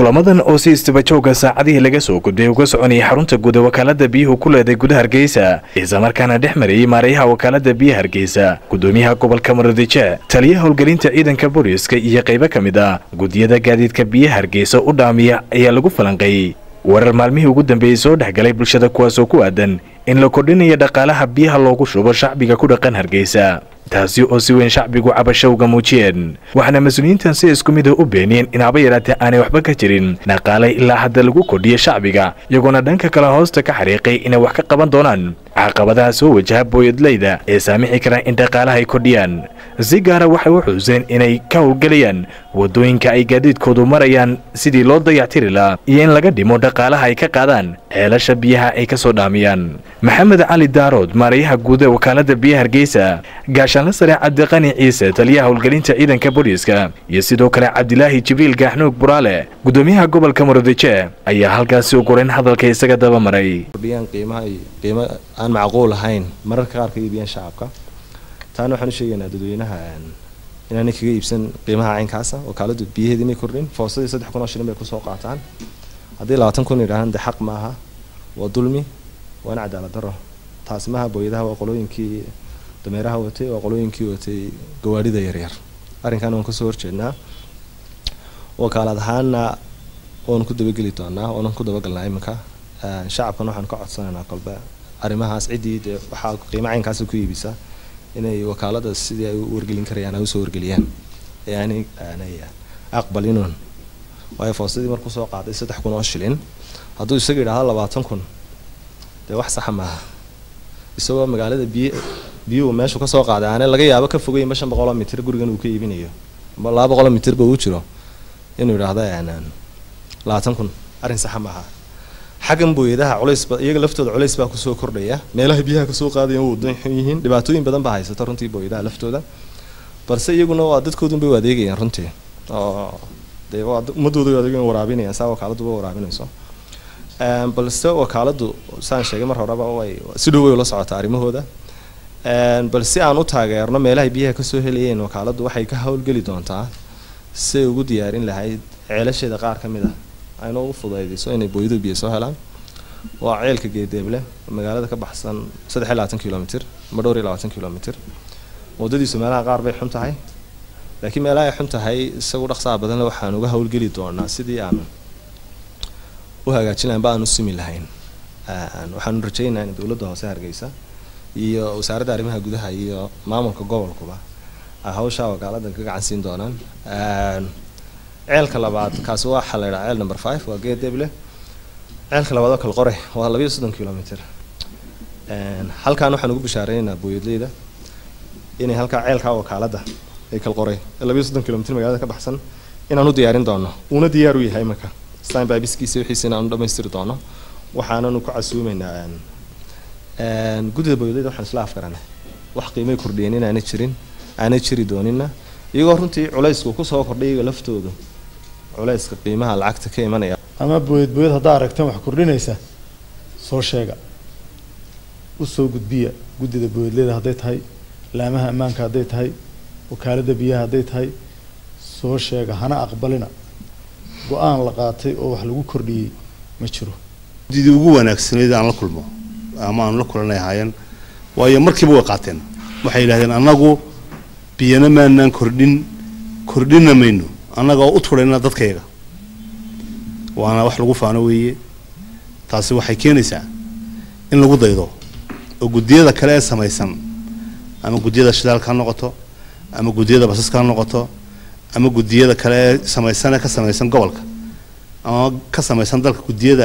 kulamadan oo si istibajooga saacadihii laga soo gudbay uga soconayay xarunta guud ee wakaalada biyuhu ku leeday gudaha hargeysa islamarkaana dhex marayay maarayaha wakaalada biyaha hargeysa gudoomiyaha gobolka muradije taliyaha howlgelinta ciidanka booliiska iyo qaybo ka mid ah gudiyada gaadiidka biyaha hargeysa u dhaamiya ayaa lagu falanqeeyey warar maalmihii ugu dambeeyey soo dhexgalay bulshada kuwaasoo ku aadan in la kordhinayo dhaqaalaha biyaha loogu shubo shacbiga ku dhaqan hargeysa taasi oo si weyn shacbigu cabasho uga muujiyeen waxaana mas-uuliyiintan si isku mida u beeniyeen in haba yaraatee aanay waxba ka jirin dhaqaalay ilaa hadda lagu kordhiya shacbiga iyagoona dhanka kale hoosta ka xariiqay inay wax ka qaban doonaan caqabadaha soo wajaha booyadleyda ee saamixi karaan in dhaqaalaha ay kordhiyaan si gaara waxay u xuuseen inay ka howlgelayaan wadooyinka ay gaadiidkoodu marayaan sidii loo dayactiri lahaa iyo in laga dhimo dhaqaalaha ay ka qaadaan ceelasha biyaha ay ka soo dhaamiyaan maxamed cali daarood maarayaha guud ee wakaalada biyaha hargeysa gaashaanla sare cabdiqani ciise taliyaha howlgelinta ciidanka booliiska iyo sidoo kale cabdilaahi jibriil gaaxnuug buraale gudoomiyaha gobolka muradije ayaa halkaasi u goreyn hadalka isaga daba maray kordhiyaan qiimaha iyo qiimo aan macquul ahayn mararka qaar ka iibiyaan shacabka taana waxaan u sheegaynaa dadweynaha inaanay kaga iibsan qiimaha caynkaasa wakaaladu biyaheeda inay kordhin foosadii saddex kun oo shilin bay kusoo qaataan haddii labaatan kun yidhahaan de xaq maaha waa dulmi waa in cadaalad daro taasi maaha booyadaha waa qolooyinkii dameeraha watay waa qolooyinkii watay gawaadhida yaryar arrinkan waan kasoo horjeednaa wakaalad ahaana waanu ku dabageli doonaa waanu ku dabagalnaa iminka shacabkan waxaan ka codsanaynaa kolbe arrimahaas ciddii dee waxaa qiimo caynkaasa ku iibisa inay wakaalada sidii ay u wargelin karayaan ay usoo wargeliyaan ee aanay aanay aqbalinuun waayo foosadii markuu soo qaaday saddex kun oo shilin hadduu isaga yidhaahdo labaatan kun dee wax saxa maaha isagoo magaalada biy biyuhu meeshu kasoo qaaday aane laga yaabo ka fogeynba shan boqoloo mitir gurigan uu ka iibinayo amba laba boqoloo mitirba uu jiro inuu yidhaahdo labaatan kun arrin saxa maaha xaggan booyadaha culaysba iyaga laftooda culays baa kusoo kordhaya meelaha biyaha kasoo qaadayan waa wadan xun yihiin dhibaatooyin badan baa haysata runtii booyadaha laftooda balse iyaguna waa dadkoodunbay u adeegayaan runtii oo dee waa ummadooda adeegayan waraabinayaan saa wakaaladduba waraabinayso balse wakaaladu saan sheegay mar horeba way si dhow way ula socotaa arrimahooda bal si aan u taageerno meelahay biyaha kasoo helayeen wakaaladu waxay ka howlgeli doontaa siay ugu diyaarin lahayd ceelasheeda qaar ka mid ah ayna u fudaydiso inay booyadu biyo soo helaan waa ceelka geedeeble magaalada ka baxsan saddex iyo labaatan kilomitr ama dhowr iyo labaatan kilomitr waddadiisu meelaha qaar bay xun tahay laakiin meelaha ay xun tahay isagu dhaqsaha badanle waxaan uga howlgeli doonaa sidii aan u hagaajin lahayn ba aan u simi lahayn waxaanu rajaynaha in dowladda hoose hargeysa iyo wasaaradda arrimaha gudaha iyo maamulka gobolkuba ay hawshaa wakaaladan ka gacan siin doonaan ceelka labaad kaasi waxaa la yidhaha ceel number five waa geedeble ceelka labaad oo kale qore waa labayo soddon kilomitr halkaan waxaan ugu bishaareynaa booyadleyda inay halkaa ceelkaa wakaalada ay kal qoray labayo soddon kilomitr magaalada ka baxsan inaan u diyaarin doono uuna diyaar u yahay imanka stanbybiskiisa wixiisa inaanu dhamaystiri doono waxaananu ku casuumeynaa guddida booyadleyda waxaan isla afgaranay wax qiimay kordhiyeen inaanay jirin aanay jiri doonina iyagoo runtii culaysku kusoo kordhay iyaga laftoodu culayska qiimaha lacagta ka imanaya ama booyad booyad haddaa aragteen wax kordhinaysa soo sheega usoo gudbiya guddida booyadleyda hadday tahay laamaha ammaanka hadday tahay wakaalada biyaha hadday tahay soo sheega hana aqbalina go-aan la qaatay oo wax lagu kordhiyey ma jiro guddidii ugu wanaagsanayd aan la kulmo ama aan la kulanay ahaayeen waayo markiiba way qaateen waxay yidhahdeen annagu biyana maanaan kordhin kordhina mayno annaga oo u turayna dadkayaga waana wax lagu faano weeye taasi waxay keenaysaa in lagu daydo oo guddiyada kale ee samaysan ama guddiyada shidaalka ha noqoto ama guddiyada basaska ha noqoto ama guddiyada kale ee samaysan ee ka samaysan gobolka ama ka samaysan dalka guddiyada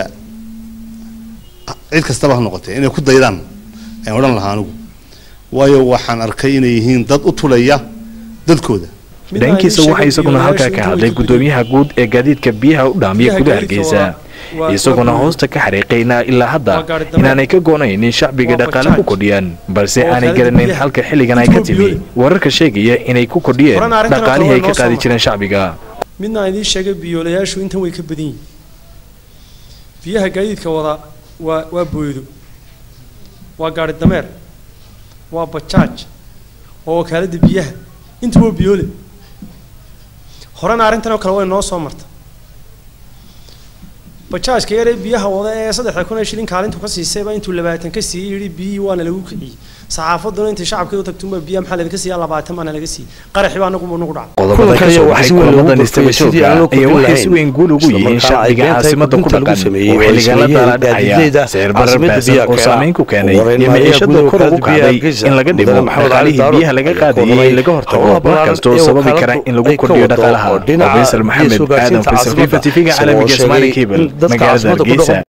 cid kastaba ha noqotee inay ku daydaan ayaan odhan lahaa anigu waayo waxaan arkay inay yihiin dad u tulaya dadkooda dhankiisa waxaa isaguna halkaa ka hadlay gudoomiyaha guud ee gaadiidka biyaha u dhaamiya gudaha hargeysa isaguna hoosta ka xariiqayna ilaa hadda inaanay ka goonayn in shacbiga dhaqaale ku kordhiyaan balse aanay garanayn halka xilligan ay ka timi wararka sheegaya inay ku kordhiyeen dhaqaalihii ay ka qaadi jireen shacbiga midna aan idiin sheegay biyoolayaashu intan way ka badan yihin biyaha gaadiidka wada waa waa booydo waa gaari dameer waa bajaaj waa wakaaladda biyaha intuba biyoole horena arrintan oo kale way noo soo marta bajaajka yar ee biyaha wada ee saddexda kun ee shilin kaalintu ka siisayba intuu labaatan ka siiyey yidhi biyihii waana lagu kiciyey saxaafaduna intay shacabka u tagtunba biyaha maxaa laga siiyaa labaatan baana laga siiyey qaraxii baa nagu nagu dhaca qodobada ka soo baxay kulamadan istabajooga ayaa waxay si weyn guul ugu yihiin shacbiga caasimada ku dhaqan oo xilligan la daala dhacaya sicir barar baasan oo saameyn ku keenay iyo maciishada kor ugu kacday in laga dhimo dhaqaalihii biyaha laga qaadayay laga hortago wax kastoo sababi kara in lagu kordhiyo dhaqaalaha faysal maxamed aadan faysal fifa tv-ga caalamiga ismaali cable magaalada hargeysa